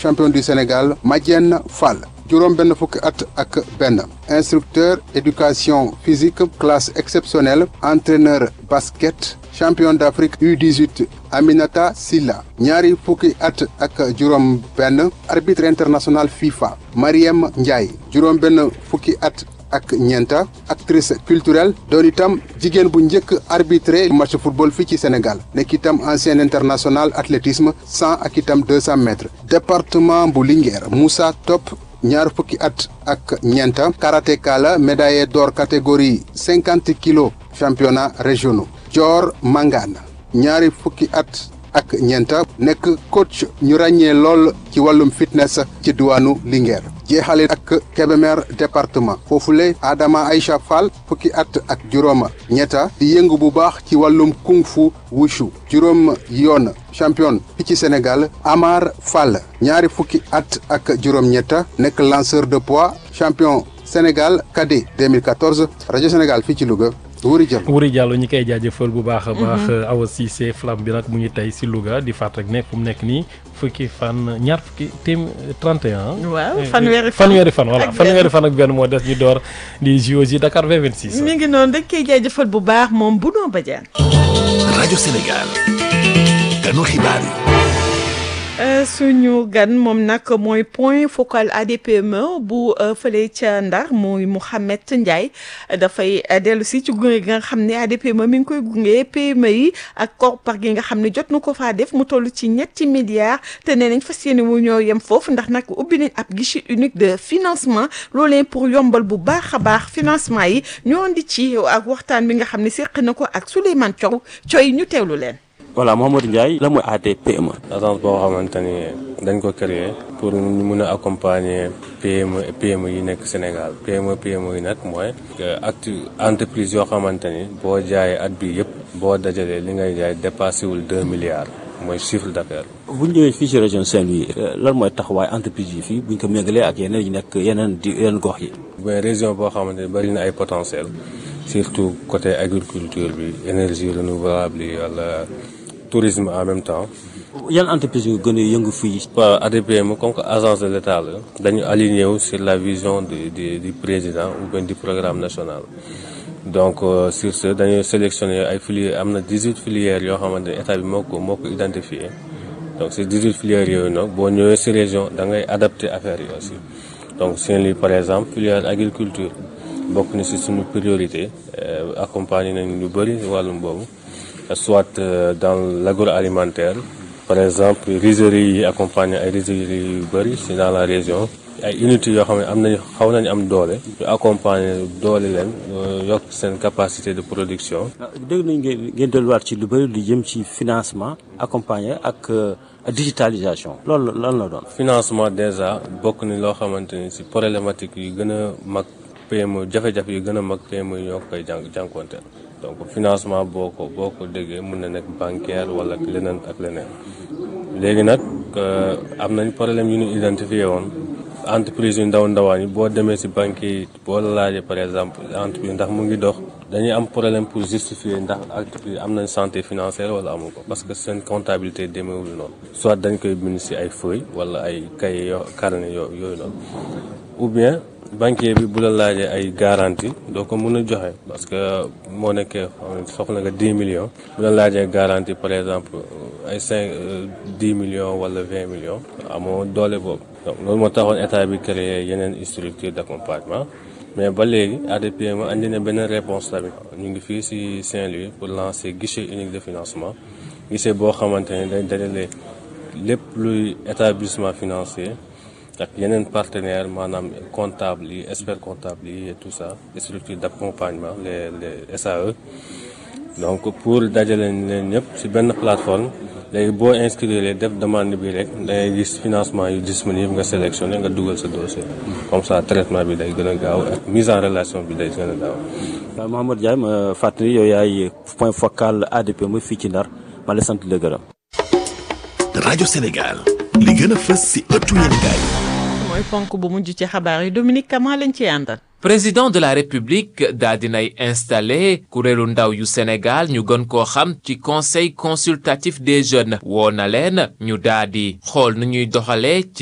champion du Sénégal Madiène Fall juróom benn fukki at ak benn instructeur éducation physique classe exceptionnelle entraîneur basket champion d'Afrique U18 Aminata Silla ñaari fukki at ak juróom benn arbitre international FIFA Mariem Ndiaye juróom benn fukki at ak ñeenta actrice culturelle doon itam jigéen bu njëkk arbitré match football fii ci Sénégal nekk itam ancien international athlétisme cent ak itam deux cent mètres département bu Linguère Moussa Top ñaar fukki at ak ñeenta karatéka la médaillé d'or catégorie cinquante kilos championnat régionaux Dior Mangane ñaari fukki at ak ñeenta nekk coach ñu ràññee lool ci wàllum fitness ci diwaanu Linguère jeexale ak Kébémer département foofule Adama Aïcha Fall fukki at ak juróom ñetta di yëngu bu baax ci wàllum kung fu wushu juróom yoon champion fi ci Sénégal Amar Fall ñaari fukki at ak juróom ñetta nekk lanceur de poids champion Sénégal cadet 2014 rajo Sénégal fii ci Louga Wuri Diallo Wuri Diallo ñi koy jaajëfal bu baax a baax Awa Cissé flamme bi nag mu ngi tey si Louga di fàtt rek ne fu mu nekk nii fukki fan ñaar fukki téem 31. waaw fanweeri fan fanweeri fan voilà ak benn. fanweeri fan ak benn moo des ñu door di JOJ Dakar 2026. mi ngi noonu dañ koy jaajëfal bu baax moom bu noo bajaan rajo Sénégal ganu xibaar yi suñu gan moom nag mooy point focal ADPME bu euh, fële ca Ndar muy Mouhamed Ndiaye dafay euh, dellu si ci gunge gi nga xam ne ADPME mi ngi koy gunge PME yi ak koppar gi nga xam ne jot na ko faa def mu toll ci ñetti milliards te nee nañ fas yéene wu ñoo yem foofu ndax nag ubbi nañ ab guichet unique de financement loolee pour yombal bu baax a baax financement yi ñoo andi ci ak waxtaan bi nga xam ne séq na ko ak Souleymane Thiaw Thioy ñu teewlu leen. voilà Mouhamadou Ndiaye la mooy ADPME. agence boo xamante ni dañ ko créer pour ñu mun a accompagner PME et PME yi nekk Sénégal PME PME yi nag mooy acte entreprise yoo xamante ni boo jaayee at bi yëpp boo dajalee li ngay jaay dépassé wul deux milliards mooy chiffre d'affaires. bu ñu ñëwee fii ci région Saint-Louis lan mooy taxawaay entreprise yi fii bu ñu ko méngalee ak yeneen yi nekk yeneen di yeneen gox yi. mais région boo xamante ni bari na ay potentiel surtout côté agriculture bi énergie renouvelable yi wala tourisme en même temps. yan entreprise yu gën a yëngu fii. waa ADPME comme que agence de l'État la dañu aligné wu sur la vision du du du président ou bien du programme national donc euh, sur ce dañuy sélectionné ay filières am na 18 filières yoo xamante ne état bi moo ko moo ko identifié donc ces 18 filières yooyu nag boo ñëwee si région da ngay adapté affaire yi aussi donc Saint-Louis par exemple filière agriculture bokk na si suñu priorité accompagné nañ lu bëri wàllum boobu soit euh, dans l'agroalimentaire par exemple rizeries yi accompagné ay rizeries yu bëri si dans la région ay unités yoo xam ne am nañu xaw nañu am doole ñu accompagner doole leen yokk seen capacité de production dégg nañ ngeen ngeen delluwaat ci lu bëri lu jëm ci financement accompagné ak digitalisation loolu lan la doon. financement déjà bokk ni loo xamante ni si problématique yu gën a mag PME jafe-jafe yu gën a mag PME yi ñoo koy jàng jànkuwanteel donc financement boo ko boo ko déggee mun na nekk bancaire wala leneen ak leneen léegi nag am nañ problème yu ñu identifié woon entreprise yu ndaw ndawaan yi boo demee si banque yi boo la laajee par exemple entreprise ndax mu ngi dox dañuy am problème pour justifier ndax entreprise am nañ santé financière wala amu ko parce que seen comptabilité demeewul noonu soit dañ koy bind si ay feuilles wala ay cahier yoo carnet yoo yooyu noonu ou bien banquier bi bu la laajee ay garantie doo ko mën a joxe parce que moo nekkee soxla nga 10 millions bu la laajee garantie par exemple ay 5 10 millions wala 20 millions amoo doole boobu donc loolu moo taxoon état bi créé yeneen structure d'accompagnement mais ba léegi ADPME andi na benn réponse tamit ñu ngi fii ci Saint-Louis pour lancer guichet unique de financement guichet boo xamante ne day dajale lépp luy établissement financier ak yeneen partenaires maanaam comptable yi expert comptable yi et tout ça structure d'accompagnement les les SAE donc pour dajale leen ñëpp ci benn plateforme léegi boo inscrire def demande bi rek dangay gis financement yu disponible nga sélectionné nga dugal sa dossier comme ça traitement bi day gën a gaaw ak mise en relation bi day gën a gaaw. waaw Mamadou Ndiaye ma fàttali yow yaay point focal ADPME fii ci Ndar ma la sant la gërëm. rajo Sénégal li gën a fës ci ëttu yéenekaay mooy ponk bu mujj ci xabaar yi Dominique Kama lañ ci àndal. président de la république daa dinay installé kuréelu ndaw yu Sénégal ñu gën koo xam ci conseil consultatif des jeunes woo na leen ñu daa di xool nu ñuy doxalee